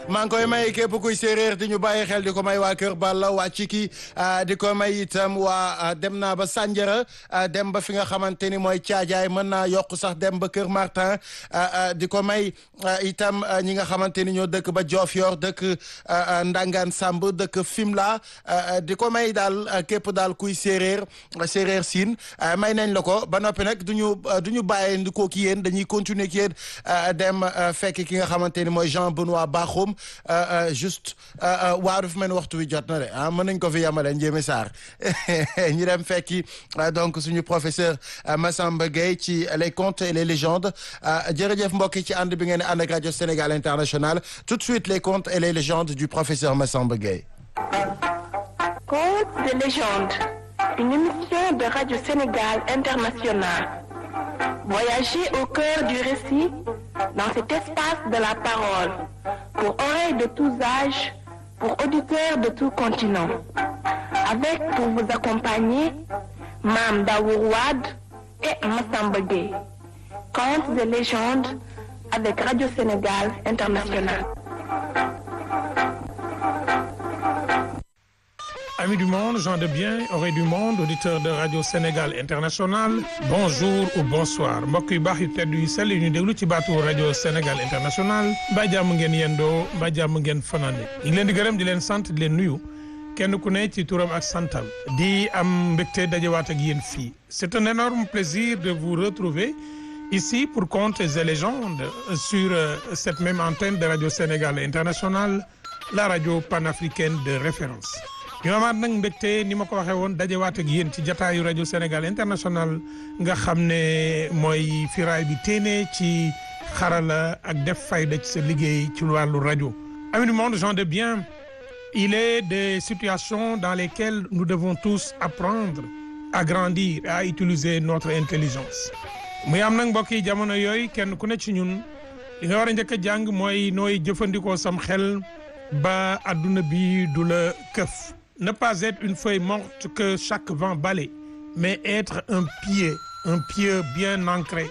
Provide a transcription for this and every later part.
maa ngi koy may képp kuy séeréer di ñu bàyyi xel di ko may waa Kër Balla waa Ciki di ko may itam waa dem naa ba Sandiara dem ba fi nga xamante ni mooy Caajaay mën naa yokk sax dem ba Kër Martin di ko may itam ñi nga xamante ni ñoo dëkk ba Diofior dëkk Ndangaan Samb dëkk Fimela di ko may daal képp daal kuy séeréer séeréer siin may nañ la ko ba noppi nag du ñu du ñu bàyyi ndi ko ki yéen dañuy continuer ki yéen dem fekk ki nga xamante ni mooy Jean Benoît Bakhoum juste waaw dafa mel ni waxtu wi jot na de ah mën nañ ko fi yamale Ndiémé Sarr ñu dem fekki donc suñu professeur Massamba Gueye ci les contes et les légendes jërëjëf mbokk yi ci ànd bi ngeen ànd ak rajo Sénégal International tout de suite les contes et les légendes du professeur Massamba Gueye. Contes de légende, une émission de Radio Sénégal International. Voyagez au cœur du récit dans cet espace de la parole, pour oreilles de tous âges, pour auditeurs de tout continent. Avec pour vous accompagner, Mam Daourouad et Massamba Gueye. Contes et légendes avec Radio Sénégal International. Amis du monde, gens de bien, oreilles du monde, auditeurs de Radio Sénégal International bonjour ou bonsoir mbokk yu baax yu tedd yu sell yu ñu déglu ci baatu Radio Sénégal International mbaa jàmm ngeen yendoo mbaa jàmm ngeen fanaane ñu ngi leen di gërëm di leen sant di leen nuyu kenn ku ne ci turam ak santam di am mbégte dajewaat ak yéen fii c'est un énorme plaisir de vous retrouver ici pour Contes et légendes sur cette même antenne de Radio Sénégal International la radio panafricaine de référence ñu amaat nag mbégte ni ma ko waxee woon dajewaat ak yéen ci jataayu rajo Sénégal international nga xam ne mooy firaay bi téene ci xarala ak def fayda ci sa liggéey ci wàllu rajo. Amis du monde, gens de bien, il est des situations dans lesquelles nous devons tous apprendre à grandir à utiliser notre intelligence. muy am nag mbokk yi jamono yooyu kenn ku ne ci ñun li nga war a njëkk a jàng mooy nooy jëfandikoo sam xel ba adduna bi du la këf. ne pas être une feuille morte que chaque vent balaie, mais être un pied, un pied bien ancré,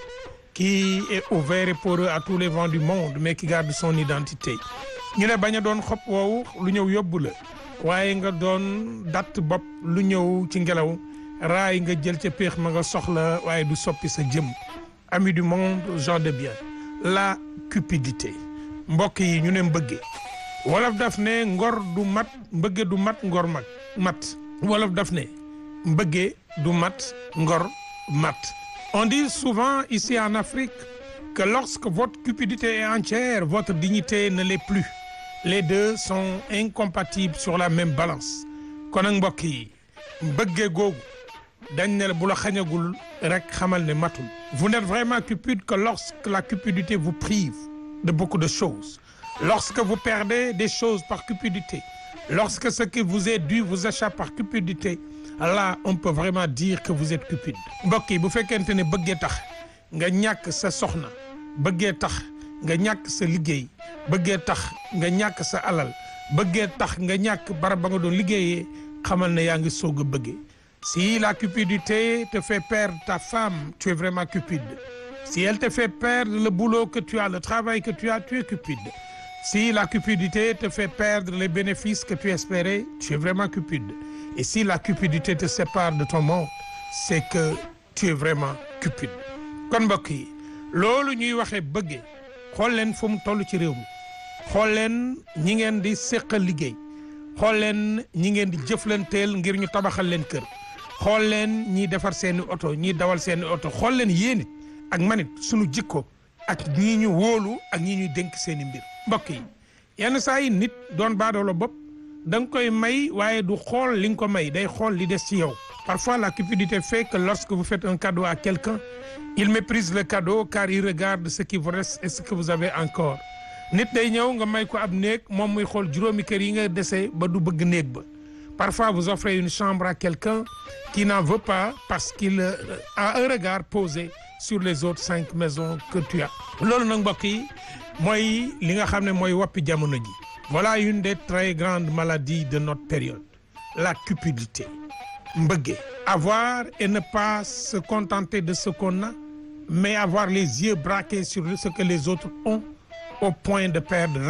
qui est ouvert et poreux à tous les vents du monde, mais qui garde son identité. ñu ne bañ a doon xob woowu lu ñëw yóbbu la waaye nga doon datt bopp lu ñëw ci ngelaw raay nga jël ca péex ma nga soxla waaye du soppi sa jëm. Amis du monde, gens de bien, la cupidité mbokk yi ñu ne mbëggee. wolof daf ne ngor du mat mbëgge du mat ngor mag mat wolof daf ne mbëgge du mat ngor mat on dit souvent ici en Afrique que lorsque votre cupidité est entière votre dignité ne l'est plus les deux sont incompatibles sur la même balance kon nag mbokk yi mbëgge googu dañ ne bu la xañagul rek xamal ne matul vous n'êtes vraiment cupide que lorsque la cupidité vous prive de beaucoup de choses Lorsque vous perdez des choses par cupidité, lorsque ce qui vous est dû vous échappe par cupidité, là on peut vraiment dire que vous êtes cupide. mbokk yi bu fekkente ne bëggee tax nga ñàkk sa soxna bëggee tax nga ñàkk sa liggéey bëggee tax nga ñàkk sa alal bëggee tax nga ñàkk barab ba nga doon liggéeyee xamal ne yaa ngi soog a bëggee. Si la cupidité te fait perdre ta femme, tu es vraiment cupide. Si elle te fait perdre le boulot que tu as, le travail que tu as, tu es cupide. Si la cupidité te fait perdre les bénéfices que tu espérais, tu es vraiment cupide. Et si la cupidité te sépare de ton monde, c'est que tu es vraiment cupide. kon mbokk yi loolu ñuy waxee bëggee xool leen fu mu toll ci réew mi xool leen ñi ngeen di séqal liggéey xool leen ñi ngeen di jëflanteel ngir ñu tabaxal leen kër xool leen ñiy defar seeni oto ñiy dawal seeni oto xool leen yéen it ak manit sunu jikko ak ñii ñu wóolu ak ñii ñuy dénk seeni mbir mbokk yi yenn saa yi nit doon baadoolo bopp da nga koy may waaye du xool li nga ko may day xool li des ci yow parfois la cupidité fait que lorsque vous faites un cadeau à quelqu'un il méprise le cadeau car il regarde ce qui vous reste et ce que vous avez encore nit day ñëw nga may ko ab néeg moom muy xool juróomi kër yi nga dese ba du bëgg néeg ba parfois vous offrez une chambre à quelqu'un qui n'en veut pas parce qu'il a un regard posé sur les autres cinq maisons que tu as loolu nag mbokk yi mooy li nga xam ne mooy woppi jamono ji voilà une des très grandes maladies de notre période la cupidité mbëgge avoir et ne pas se contenter de ce qu'on a mais avoir les yeux braqués sur ce que les autres ont au point de perdre raison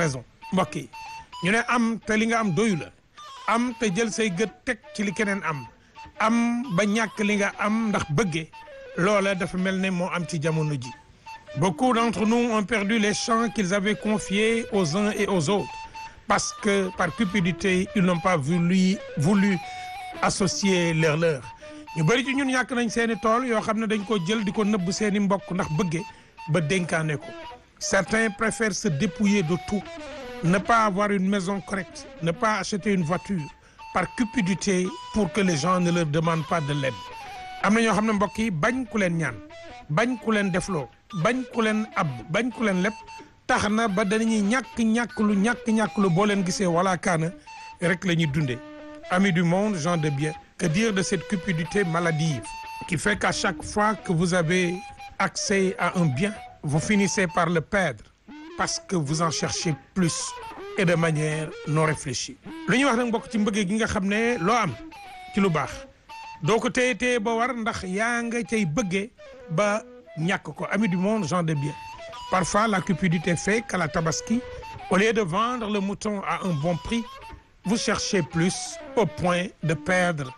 mbokk yi ñu ne am te li nga am doyu la am te jël say gët teg ci li keneen am am ba ñàkk li nga am ndax bëgge loola dafa mel ne moo am ci jamono ji beaucoup d'entre nous ont perdu les champs qu'ils avaient confiés aux uns et aux autres parce que par cupidité ils n'ont pas voulu voulu associer leur leur ñu bëri ci ñun ñàkk nañ seeni tool yoo xam ne dañ ko jël di ko nëbb seeni mbokk ndax bëgge ba dénkaane ko certains préfèrent se dépouiller de tout ne pas avoir une maison correcte ne pas acheter une voiture par cupidité pour que les gens ne leur demandent pas de l'aide am na ñoo xam ne mbokk yi bañ ku leen ñaan bañ ku leen defloo bañ ku leen ab bañ ku leen lépp tax na ba dañuy ñàkk ñàkk lu ñàkk ñàkk lu boo leen gisee wala kaana rek la ñuy dundee amis du monde gens de bien que dire de cette cupidité maladive qui fait qu'à chaque fois que vous avez accès à un bien vous finissez par le perdre parce que vous en cherchez plus et de manière non réfléchie lu ñuy wax nag mbokk ci mbëggee gi nga xam ne loo am ci lu baax doo ko téye téye ba war ndax yaa nga cay bëggee ba ñàkk ko amis du monde gens de bien parfois la cupidité fait qu'à la tabaski au lieu de vendre le mouton à un bon prix vous cherchez plus au point de perdre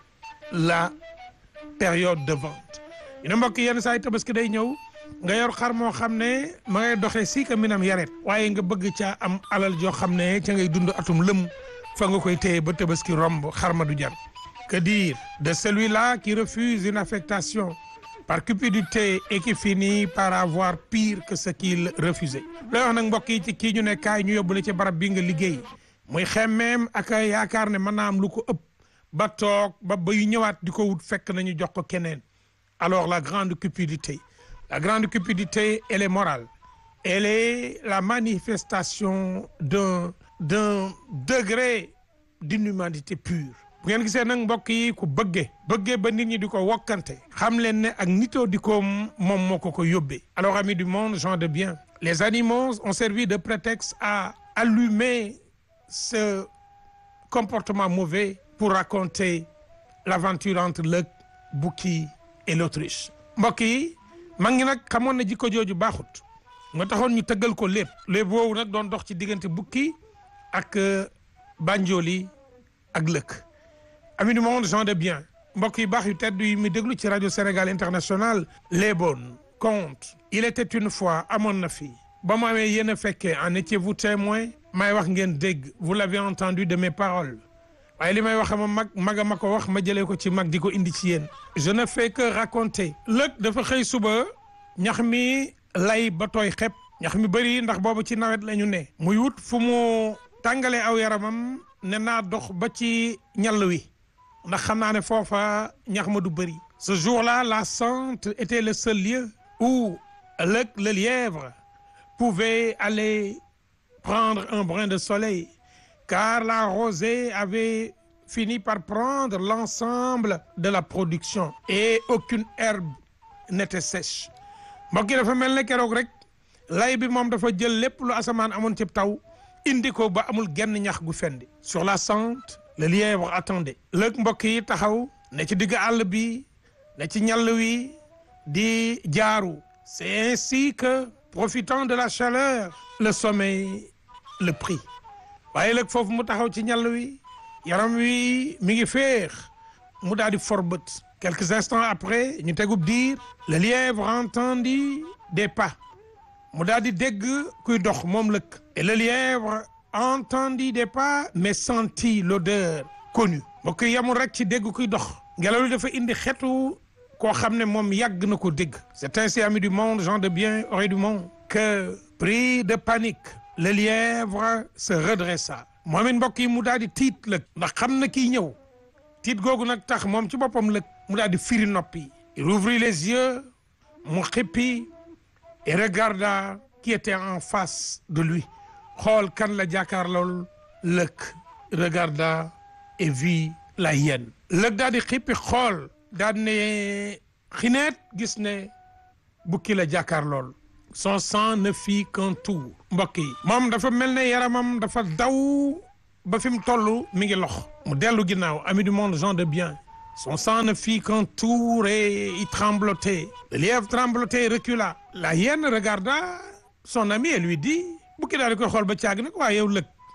la période de vente ñu ne mbokk yenn saa yi tabaski day ñëw nga yor xar moo xam ne ma ngay doxee si ka minam yaret waaye nga bëgg caa am alal joo xam ne ca ngay dund atum lëm fa nga koy téye ba tabaski romb xar ma du jar que dire de celui-là qui refuse une affectation par cupidité et qui finit par avoir pire que ce qu'il refusait looy wax nag mbokk yi ci kii ñu ne kaay ñu yóbbule ci barab bi nga liggéey muy xemmeem ak yaakaar ne mën naa am lu ko ëpp ba toog ba ba yu ñëwaat di ko wut fekk nañu jox ko keneen alors la grande cupidité la grande cupidité elle est morale elle est la manifestation d'un d'un degré d'inhumanité pure bu ngeen gisee nag mbokk yi ku bëgge bëgge ba nit ñi di ko wokkante xam leen ne ak nitoo di ko moom moo ko ko yóbbee alors amis du monde gens de bien les animaux ont servi de prétexte à allumer ce comportement mauvais pour raconter l'aventure entre le bouki et l'autruche mbokk yi mag ñi nag xamoon na jikko jooju baaxut nga taxoon ñu tëggal ko lépp lépp boobu nag doon dox ci diggante bukki ak banjooli ak lëkk amis du monde gens de bien mbokk yi baax yu tedd yi mu déglu ci rajo Sénégal international les bonnes contes il était une fois amoon na fi ba mu amee yéen a fekkee en étiez-vous témoin may wax ngeen dégg vous l'avez entendu de mes paroles waaye li may wax ma mag maga ma ko wax ma jëlee ko ci mag di ko indi ci yéen je ne fais que raconter lëg dafa xëy suba ñax mi lay ba tooy xepp ñax mi bëri ndax boobu ci nawet la ñu ne muy wut fu mu tàngalee aw yaramam ne naa dox ba ci ñall wi ndax xam naa ne foofa ñax ma du bëri ce jour-là la sente était le seul lieu où lëg le lièvre pouvait aller prendre un brin de soleil car la rosée avait fini par prendre l'ensemble de la production et aucune herbe n'était sèche mbokk yi dafa mel ne keroog rek lay bi moom dafa jël lépp lu asamaan amoon ci taw indi ko ba amul genn ñax gu fendi sur la sente le lièvre attendait lëg mbokk yi taxaw ne ci digg àll bi ne ci ñall wi di jaaru c'est ainsi que profitant de la chaleur le sommeil le prit waaye léegi foofu mu taxaw ci ñàll wi yaram wi mi ngi féex mu daal di forbët quelques instants après ñu tegub diir le lièvre entendit des pas mu daal di dégg kuy dox moom lëkk et le lièvre entendit des pas mais sentit l'odeur connue mbokk yi yamul rek ci dégg kuy dox ngelaw li dafa indi xetu koo xam ne moom yàgg na ko dégg c'est ainsi amis du monde gens de bien oreilles du monde que pris de panique le lièvre se redressa moom it mbokk yi mu daal di tiit lëg ndax xam na kii ñëw tiit googu nag tax moom ci boppam lëg mu daal di firi noppi il ouvrit les yeux mu xippi et regarda qui était en face de lui xool kan la jàkkaarlool lëg regarda et vit la hyène lëg daal di xippi xool daal ne xineet gis ne bukki la jàkkaarlool son sang ne fit qu'un tour mbokk yi moom dafa mel ne yaramam dafa daw ba fi mu toll mi ngi lox mu dellu ginnaaw ami du monde gens de bien son sang ne fit qu'un tour et il tremblotait le lièvre tremblotait et recula la hyène regarda son ami et lui dit bukki daal di koy xool ba caag nag waaye yow lëg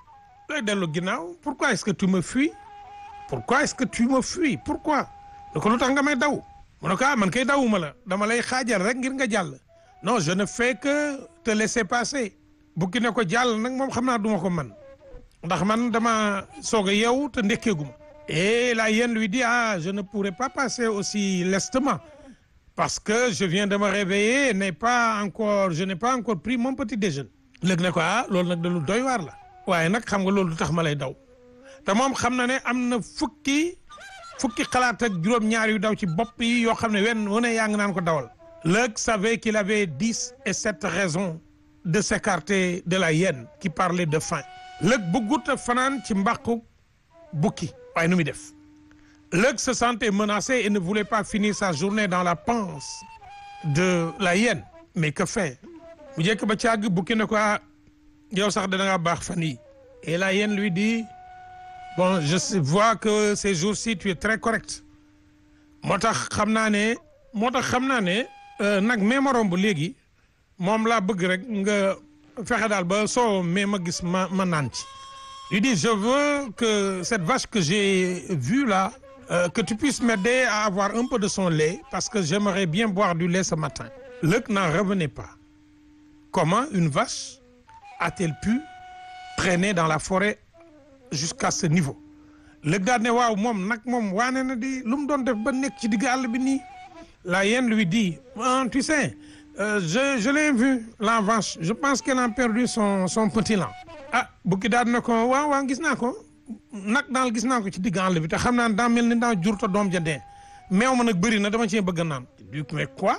looy dellu ginnaaw pourquoi est-ce que tu me fuis pourquoi est-ce que tu me fuis pourquoi ne ko lu tax nga may daw mu ne ko ah man kay dawuma la dama lay xaajal rek ngir nga jàll non je ne fais que te laisser passer bukki ne ko jàll nag moom xam naa duma ko man ndax man dama soog a yeewu te ndekkeeguma et la hyène lui dit ah je ne pourrais pas passer aussi lestement parce que je viens de me réveiller n'ai pas encore je n'ai pas encore pris mon petit déjeuner léegi ne ko ah loolu nag da lu doy waar la waaye nag xam nga loolu du tax ma lay daw te moom xam na ne am na fukki fukki xalaat ak juróom-ñaar yu daw ci bopp yi yoo xam ne wenn wu ne yaa ngi naan ko dawal Lëg savait qu'il avait dix et sept raisons de s'écarter de la hyène qui parlait de faim Lëg bëggut a fanaan ci mbàqu bukki waaye nu muy def Lëg se sentait menacé et ne voulait pas finir sa journée dans la panse de la hyène mais que faire mu jekk ba càgg bukki ne ko ah yow sax da nga baax fan yi et la hyène lui dit bon je vois que ces jours-ci tu es très correct moo tax xam naa ne moo tax xam naa ne nag mee ma romb léegi moom laa bëgg rek nga fexe daal ba soo mais ma gis ma ma naan ci lui dit je veux que cette vache que j'ai vue là euh, que tu puisses m'aider à avoir un peu de son lait parce que j'aimerais bien boire du lait ce matin Lëg n'en revenait pas comment une vache a-t-elle pu traîner dans la forêt jusqu'à ce niveau Lëg daal ne waaw moom nag moom waane na di lu mu doon def ba nekk ci digg àll bi nii la hyène lui dit ah, tu sais euh, je je l'ai vu la vache je pense qu'elle a perdu son son petit lan ah bukki daal ne ko waaw waaw gis naa ko nag daal gis naa ko ci digg àll bi te xam naa daa mel ni daa jur te doom ja dee meew ma nag bëri na dama cee bëgg naan du mais quoi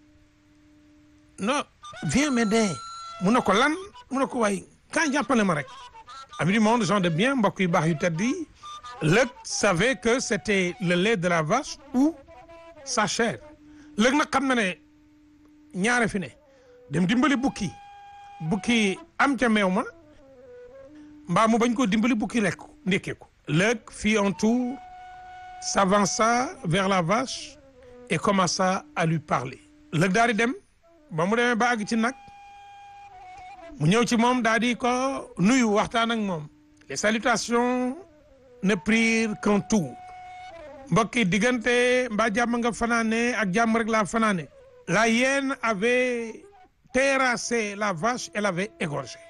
non viens m'aider mu ne ko lan mu ne ko waay kaay jàppale ma rek ami du monde gens de bien mbokk yu baax yu tedd yi Lëg savait que c'était le lait de la vache ou sa chair Lëg nag xam na ne ñaare fi ne dem dimbali bukki bukki am ca meew ma mbaa mu bañ koo dimbali bukki lekk ndekkee ko Lëg fit un tour s'avança vers la vache et commença à lui parler Lëg daal di dem ba mu demee ba àgg ci nag mu ñëw ci moom daal di ko nuyu waxtaan ak moom les salutations ne prirent qu'un tour mbokki diggante mbaa jàmm nga fanaane ak jàmm rek laa fanaane la hyène avait terrassé la vache et l'avait égorgée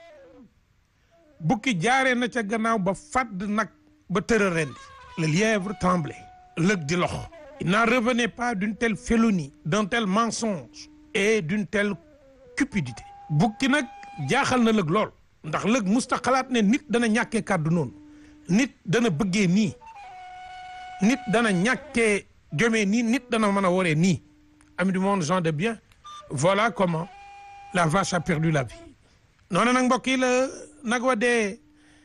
bukki jaaree na ca gannaaw ba fàdd nag ba tëra rendi le lièvre tremblait Lëg di lox il n'en revenait pas d'une telle félonie d'un tel mensonge et d'une telle cupidité bukki nag jaaxal na Lëg lool ndax Lëg musta xalaat ne nit dana ñàkkee kàddu noonu nit dana bëggee nii nit dana ñàkkee jomee nii nit dana mën a waree nii ami du monde gens de bien voilà comment la vache a perdu la vie noonu nag mbokk yi la nag wa dee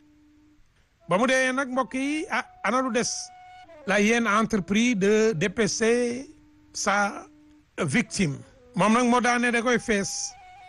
ba mu dee nag mbokk yi ah ana lu des la hyène a entrepris de dépecer sa victime moom nag moo daane da koy fees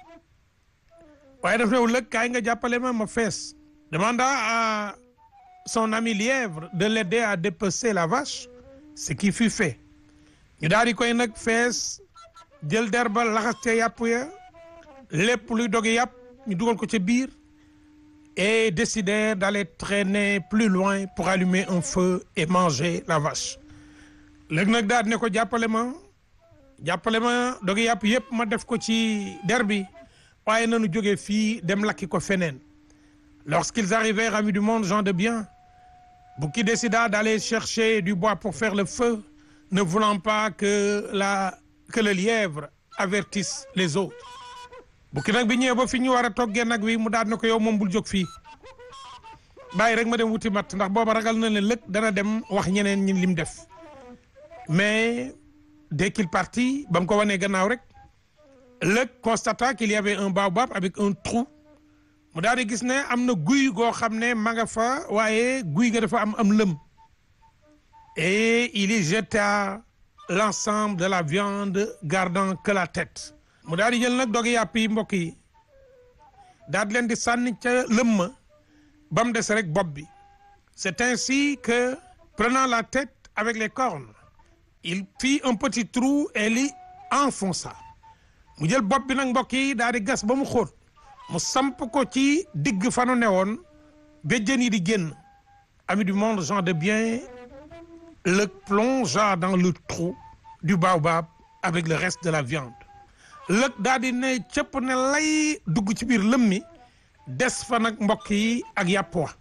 waaye daf new Lëg kaay nga jàppale ma ma fees demanda à son ami lièvre de l'aider à dépecer la vache ce qui fut fait ñu daal di koy nag fees jël derba laxas ca yàpp ya lépp luy doge yàpp ñu dugal ko ca biir et décidèrent d'aller traîner plus loin pour allumer un feu et manger la vache léegi nag daal ne ko jàppale ma jàppale ma doge yàpp yépp ma def ko ci der bi waaye nanu jógee fii dem lakki ko feneen lorsqu'ils arrivèrent amis du monde gens de bien Bouki décida d'aller chercher du bois pour faire le feu ne voulant pas que la que le lièvre avertisse les autres Bouki nag bi ñëwee ba fi ñu war a toggee nag wi mu daal ne ko yow moom bul jóg fii bàyyi rek ma dem wuti matt ndax booba ragal na ne Lëg dana dem wax ñeneen ñi lim def mais dès qu'il partit ba mu ko wanee gannaaw rek Lëg constata qu'il y avait un baobab avec un trou mu daal di gis ne am na guy goo xam ne ma nga fa waaye guy ga dafa am am lëm et il y jeta l'ensemble de la viande gardant que la tête mu daal di jël nag dogi yàpp yi mbokk yi daal di leen di sànni ca lëm ma ba mu des rek bopp bi c'est ainsi que prenant la tête avec les cornes il fit un petit trou et l'y enfonça mu jël bopp bi nag mbokk yi daal di gas ba mu xóot mu samp ko ci digg fanu ne woon béjjën yi di génn ami du monde gens de bien le plongea dans le trou du baobab avec le reste de la viande lëg daal di ne cëpp ne lay dugg ci biir lëm mi des fa nag mbokk yi ak yàpp wa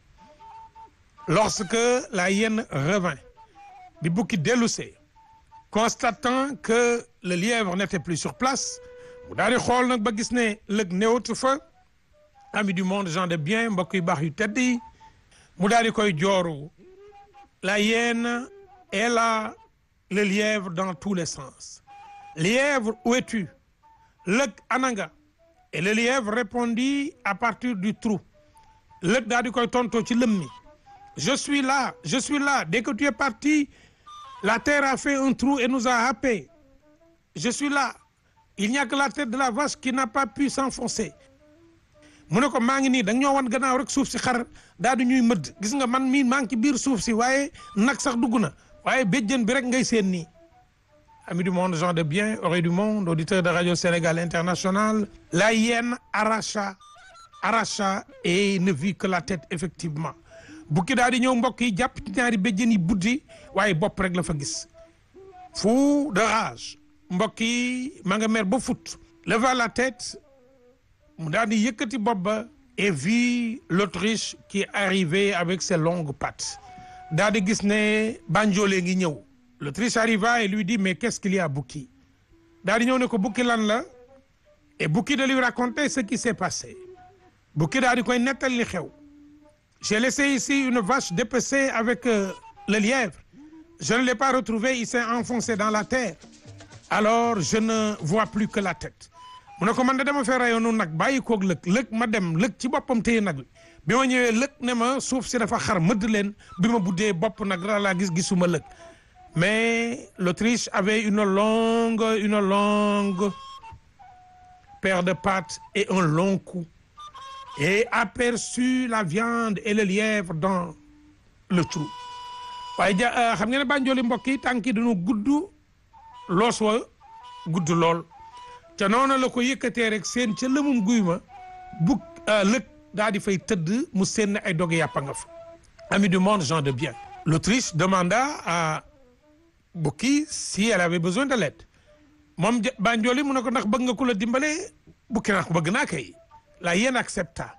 lorsque la hyène revint bi bukki dellusee constatant que le lièvre n'était plus sur place mu daal di xool nag ba gis ne lëg néewatu fa ami du monde gens de bien mbokk yu baax yu tedd yi mu daal di koy jooru la hyène est là le lièvre dans tous les sens lièvre où es-tu lëg ananga et le lièvre répondit à partir du trou lëg daal di koy tontoo ci lëm mi je suis là je suis là dès que tu es parti la terre a fait un trou et nous a happés je suis là il n'y a que la tête de la vache qui n'a pas pu s'enfoncer mu ne ko maa ngi nii da nga ñoo wan gannaaw rek suuf si xar daal di ñuy mëdd gis nga man mii maa ngi ci biir suuf si waaye nag sax dugg na waaye béjjën bi rek ngay seen nii amis du monde gens de bien oreilles du monde auditeurs de radio Sénégal International la hyène arracha arracha et ne vit que la tête effectivement bukki daal di ñëw mbokk yi jàpp ci ñaari béjjën yi buddi waaye bopp rek la fa gis fou de rage mbokk yi ma nga mer ba fut leva la tête mu daal di yëkkati bopp ba et vit l'autruche qui arrivait avec ses longues pattes daal di gis ne banjoolee ngi ñëw l'autruche arriva et lui dit mais qu'est-ce qu'il y a Bouki daal di ñëw ne ko Bouki lan la et Bouki de lui raconter ce qui s'est passé Bouki daal di koy nettal li xew j'ai laissé ici une vache dépecée avec euh, le lièvre je ne l'ai pas retrouvé il s'est enfoncé dans la terre alors je ne vois plus que la tête mu ne ko man de dama fee rayoonu nag bàyyi koog lëg lëg ma dem lëg ci boppam téye nag wi bi ma ñëwee lëg ne ma suuf si dafa xar mëdd leen bi ma buddee bopp nag la laa gis gisuma lëg mais l'Autriche avait une longue une longue paire de pattes et un long cou et aperçut la viande et le lièvre dans le trou waaye ja xam ngeen ne bànjooli mbokk yi tànk yi dañoo gudd loos wa gudd lool te noonu la ko yëkkatee rek seen ca lëmum guy ma bu lëg daa di fay tëdd mu seen ay doge yàppa nga fa ami du monde gens de bien l'Autriche demanda à Bukki si elle avait besoin de l'aide moom Banjoli mu ne ko ndax bëgg nga ku la dimbale Bukki naa ko bëgg naa kay la hyène accepta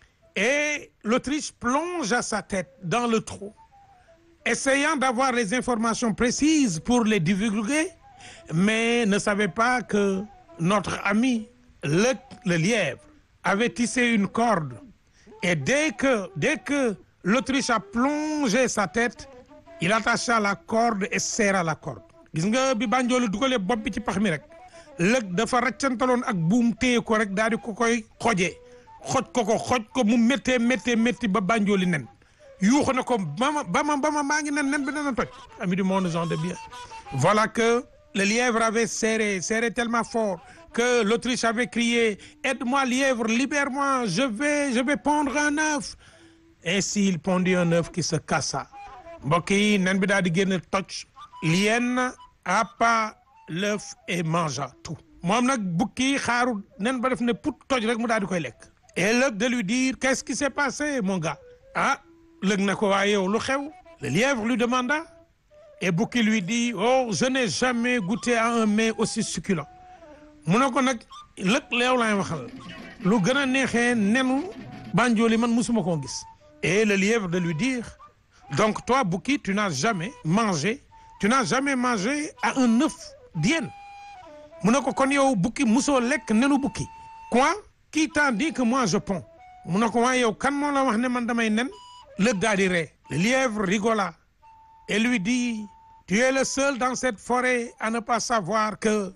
et l'Autriche plongea sa tête dans le trou essayant d'avoir les informations précises pour les divulguer mais ne savait pas que notre ami le, le lièvre avait tissé une corde et dès que dès que l'Autriche a plongé sa tête il attacha la corde et serra la corde gis nga bi Banjoli dugalee bopp bi ci pax mi rek lëg dafa raccantaloon ak buum téye ko rek daal di ko koy xojee xoj ko ko xoj ko mu méttee méttee métti ba Banjoli nen yuuxu na ko bama bama bama maa ngi nen nen bi dana toj ami du monde gens de bien voilà que le lièvre avait serré serré tellement fort que l'Autriche avait crié aide-moi lièvre libère-moi je vais je vais pondre un œuf ainsi il pondit un œuf qui se cassa mbokk yi nen bi daal di génn toj l'hyène appa l'œuf et mangea tout moom nag bukki xaaru nen ba def ne put toj rek mu daal di koy lekk et lëg de lui dire qu'est-ce qui s'est passé mon gars ah lëg na ko waaye yow lu xew le lièvre lui demanda et bukki lui dit oh je n'ai jamais goûté à un mets aussi succulent mu ne ko nag lëg leew laay waxal lu gën a neexee nenu Banjoli man musuma koo gis et le lièvre de lui dire donc toi Bouki tu n'as jamais mangé tu n'as jamais mangé à un œuf d'hyène mu ne ko kon yow Bouki musoo lekk nenu Bouki quoi qui t'a dit que moi je ponds mu ne ko waaye yow kan moo la wax ne man damay nen lëg daa di ree le lièvre rigola et lui dit tu es le seul dans cette forêt à ne pas savoir que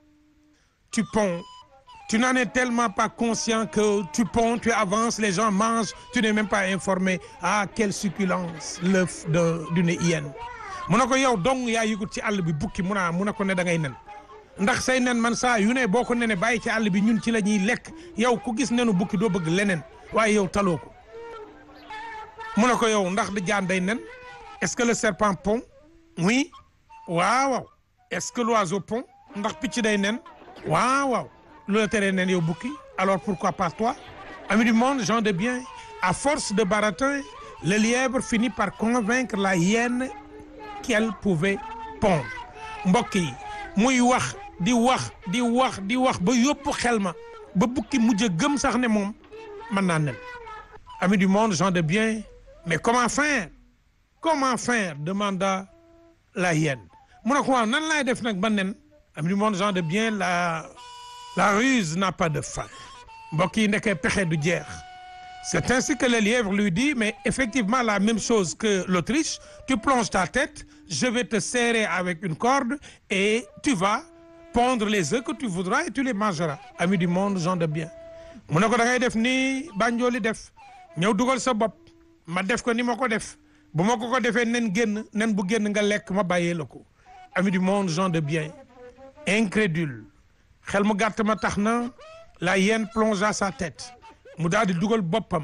tu ponds tu n'en es tellement pas conscient que tu ponds tu avances les gens mangent tu n'es même pas informé ah quelle succulence l'œuf de d'une hyène mu ne ko yow dong yaa yëgut ci àll bi bukki mu naa mu ne ko ne da ngay nen ndax say nen man saa yu ne boo ko nene bàyyi ci àll bi ñun ci la ñuy lekk yow ku gis nenu bukki doo bëgg leneen waaye yow taloo ko mu ne ko yow ndax di jaan day nen est-ce que le serpent pond oui waaw waaw est-ce que l'oiseau pond ndax picc day nen waaw waaw lu la teree nen yow bukki alors pourquoi pas toi amis du monde gens de bien À force de baratin, le lièvre finit par convaincre la hyène qu'elle pouvait pondre mbokk yi muy wax di wax di wax di wax ba yóbbu xel ma ba bukki mujj a gëm sax ne moom mën naa nen amis du monde gens de bien mais comment faire comment faire demanda la hyène mu ne ko waaw nan laay def nag ba nen amis du monde gens de bien la la ruse n'a pas de fin mbokk yi nekkee pexe du jeex c'est ainsi que le lièvre lui dit mais effectivement la même chose que l'Autriche tu plonges ta tête je vais te serrer avec une corde et tu vas pondre les œufs que tu voudras et tu les mangeras amis du monde gens de bien mu ne ko da ngay def ni Banjoli def ñëw dugal sa bopp ma def ko ni ma ko def bu ma ko ko defee nen génn nen bu génn nga lekk ma bàyyee la ko amis du monde gens de bien incrédule xel mu gàtt ma tax na la hyène plongea sa tête mu daal di dugal boppam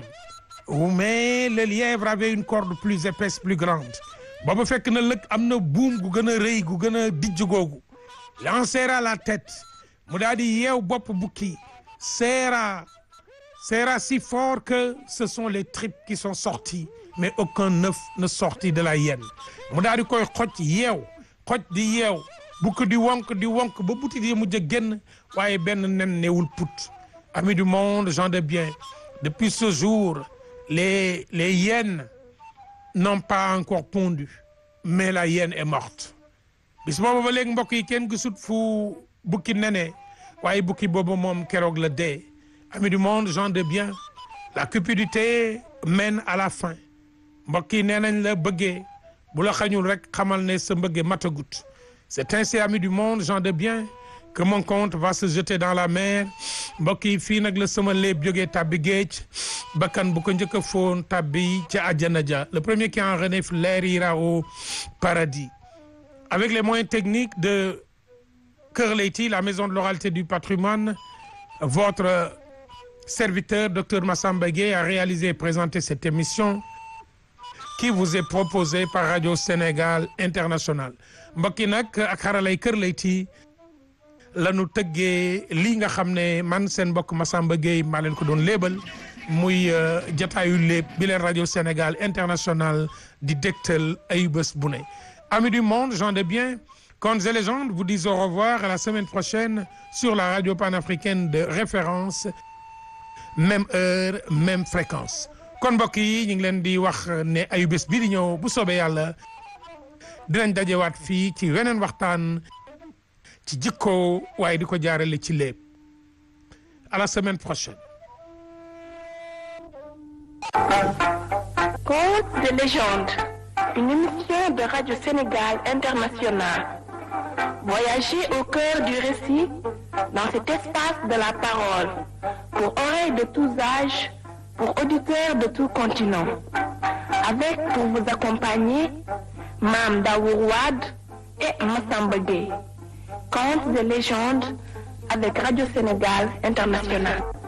mais le lièvre avait une corde plus épaisse plus grande booba fekk na lëg am na buum gu gën a rëy gu gën a dijj googu il en serra la tête mu daal di yeew bopp bukki serra serra si fort que ce sont les tripes qui sont sorties mais aucun œuf ne sortit de la hyène mu daal di koy xoj yeew xoj di yeew bukki di wonk di wonk ba butit yi mujj a génn waaye benn nen newul put amis du monde gens de bien depuis ce jour les les hyènes n'ont pas encore pondu mais la hyène est morte bis boobu ba léegi mbokk yi kenn gisut fu bukki nene waaye bukki boobu moom keroog la dee amis du monde gens de bien la cupidité mène à la fin mbokk yi nee nañ la bëggee bu la xañul rek xamal ne sa mbëggee matagut c'est ainsi amis du monde gens de bien que mon compte va se jeter dans la mer mbokk yi fii nag la sama léeb jógee tàbbi géej bakkan bu ko njëkk a foon tàbbi ca àjjana ja le premier qui en renifle l'air ira au paradis avec les moyens techniques de Kër Leyti la maison de l'oralité du patrimoine votre serviteur docteur Massamba Gueye a réalisé et présenté cette émission qui vous est proposée par Radio Sénégal International mbokk yi nag ak xaralay Kër Leyti lanu tëggee lii nga xam ne man seen mbokk Massamba Gueye maa leen ko doon léebal muy jataayu léeb bi leen radio Sénégal international di dégtal ay bés bu ne amis du monde gens de bien contes et légendes vous disent au revoir à la semaine prochaine sur la radio panafricaine de référence même heure même fréquence kon mbokk yi ñu ngi leen di wax ne ayu bés bii di ñëw bu soobee yàlla dinañ dajewaat fii ci weneen waxtaan ci jikko waaye di ko jaarale ci léeb à la semaine prochaine. Contes de légende, une émission de Radio Sénégal International. Voyagez au cœur du récit dans cet espace de la parole, pour oreilles de tous âges, pour auditeurs de tout continent. Avec pour vous accompagner, Mam Daourouad et Massamba Gueye. Contes de légende avec Radio Sénégal International.